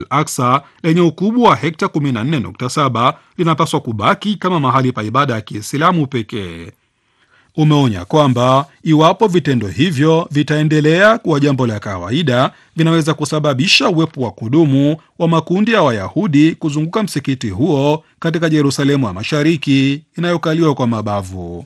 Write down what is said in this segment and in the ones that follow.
Al-Aqsa lenye ukubwa wa hekta 14.7 linapaswa kubaki kama mahali pa ibada ya Kiislamu pekee. Umeonya kwamba iwapo vitendo hivyo vitaendelea kuwa jambo la kawaida, vinaweza kusababisha uwepo wa kudumu wa makundi ya Wayahudi kuzunguka msikiti huo katika Yerusalemu ya Mashariki inayokaliwa kwa mabavu.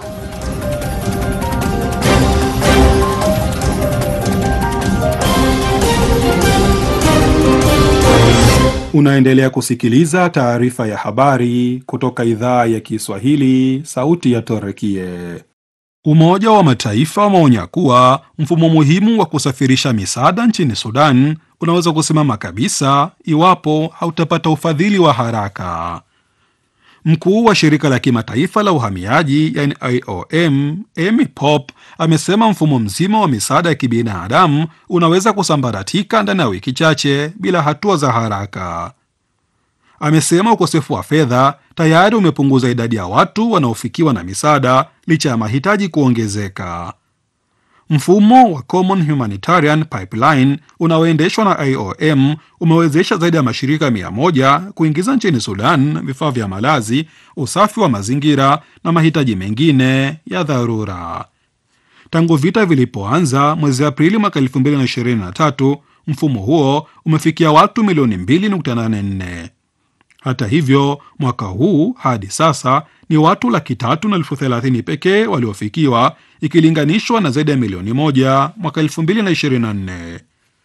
Unaendelea kusikiliza taarifa ya habari kutoka idhaa ya Kiswahili, sauti ya Torekie. Umoja wa Mataifa umeonya kuwa mfumo muhimu wa kusafirisha misaada nchini Sudan unaweza kusimama kabisa iwapo hautapata ufadhili wa haraka. Mkuu wa shirika la kimataifa la uhamiaji yani IOM Amy Pope amesema mfumo mzima wa misaada ya kibinadamu unaweza kusambaratika ndani ya wiki chache bila hatua za haraka. Amesema ukosefu wa fedha tayari umepunguza idadi ya watu wanaofikiwa na misaada licha ya mahitaji kuongezeka. Mfumo wa Common Humanitarian Pipeline unaoendeshwa na IOM umewezesha zaidi ya mashirika mia moja kuingiza nchini Sudan vifaa vya malazi, usafi wa mazingira na mahitaji mengine ya dharura. Tangu vita vilipoanza mwezi Aprili mwaka 2023, mfumo huo umefikia watu milioni 2.84. Hata hivyo, mwaka huu hadi sasa ni watu laki tatu na elfu thelathini pekee waliofikiwa ikilinganishwa na zaidi ya milioni moja mwaka 2024.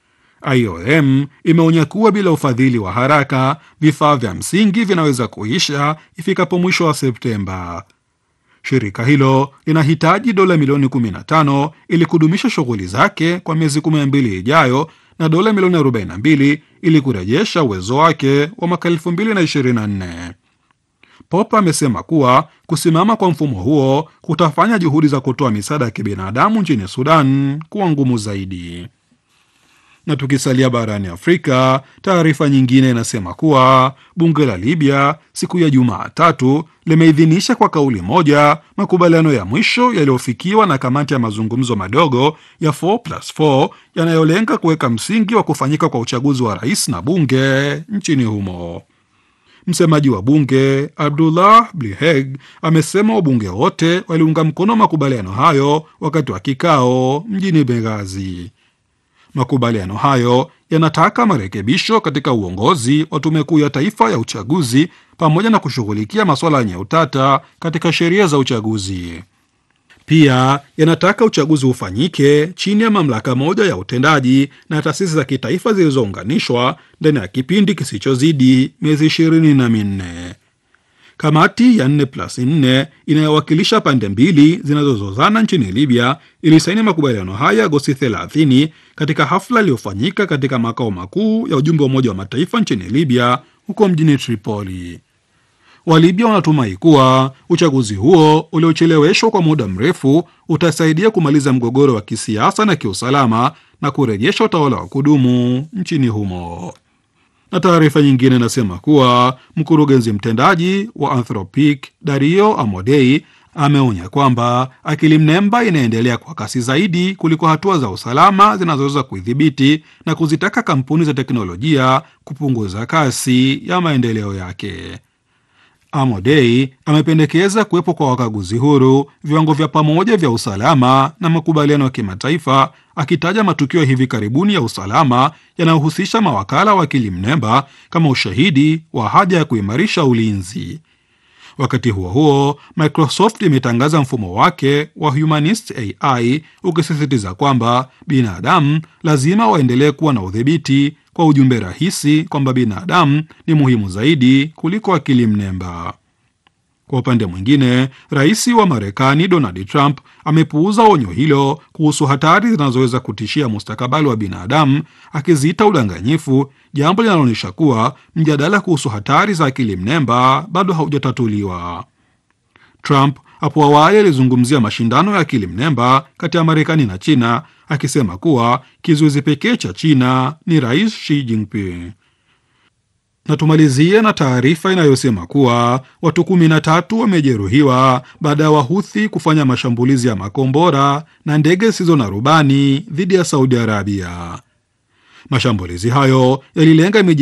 IOM imeonya kuwa bila ufadhili wa haraka vifaa vya msingi vinaweza kuisha ifikapo mwisho wa Septemba. Shirika hilo linahitaji dola milioni 15 ili kudumisha shughuli zake kwa miezi 12 ijayo na dola milioni 42 ili kurejesha uwezo wake wa mwaka 2024. Pop amesema kuwa kusimama kwa mfumo huo kutafanya juhudi za kutoa misaada ya kibinadamu nchini Sudan kuwa ngumu zaidi. Na tukisalia barani Afrika, taarifa nyingine inasema kuwa bunge la Libya siku ya Jumatatu limeidhinisha kwa kauli moja makubaliano ya mwisho yaliyofikiwa na kamati ya mazungumzo madogo ya 4+4 yanayolenga kuweka msingi wa kufanyika kwa uchaguzi wa rais na bunge nchini humo. Msemaji wa bunge Abdullah Bliheg amesema wabunge wote waliunga mkono makubaliano hayo wakati wa kikao mjini Benghazi. Makubaliano hayo yanataka marekebisho katika uongozi wa tume kuu ya taifa ya uchaguzi pamoja na kushughulikia masuala yenye utata katika sheria za uchaguzi. Pia yanataka uchaguzi ufanyike chini ya mamlaka moja ya utendaji na taasisi za kitaifa zilizounganishwa ndani ya kipindi kisichozidi miezi ishirini na minne. Kamati ya 4+4 inayowakilisha pande mbili zinazozozana nchini Libya ilisaini makubaliano haya Agosti 30 katika hafla iliyofanyika katika makao makuu ya ujumbe wa Umoja wa Mataifa nchini Libya huko mjini Tripoli. Walibya wanatumai kuwa uchaguzi huo uliocheleweshwa kwa muda mrefu utasaidia kumaliza mgogoro wa kisiasa na kiusalama na kurejesha utawala wa kudumu nchini humo. Na taarifa nyingine inasema kuwa mkurugenzi mtendaji wa Anthropic Dario Amodei ameonya kwamba akili mnemba inaendelea kwa kasi zaidi kuliko hatua za usalama zinazoweza kuidhibiti na kuzitaka kampuni za teknolojia kupunguza kasi ya maendeleo yake. Amodei amependekeza kuwepo kwa wakaguzi huru, viwango vya pamoja vya usalama na makubaliano ya kimataifa, akitaja matukio ya hivi karibuni ya usalama yanayohusisha mawakala wa akili mnemba kama ushahidi wa haja ya kuimarisha ulinzi. Wakati huo huo, Microsoft imetangaza mfumo wake wa Humanist AI ukisisitiza kwamba binadamu lazima waendelee kuwa na udhibiti kwa ujumbe rahisi kwamba binadamu ni muhimu zaidi kuliko akili mnemba. Kwa upande mwingine, rais wa Marekani Donald Trump amepuuza onyo hilo kuhusu hatari zinazoweza kutishia mustakabali wa binadamu, akiziita udanganyifu, jambo linaloonyesha kuwa mjadala kuhusu hatari za akili mnemba bado haujatatuliwa. Trump hapo awali alizungumzia mashindano ya akili mnemba kati ya Marekani na China, akisema kuwa kizuizi pekee cha China ni Rais Xi Jinping. Na tumalizie na taarifa inayosema kuwa watu kumi na tatu wamejeruhiwa baada ya Wahuthi kufanya mashambulizi ya makombora na ndege zisizo na rubani dhidi ya Saudi Arabia. Mashambulizi hayo yalilenga miji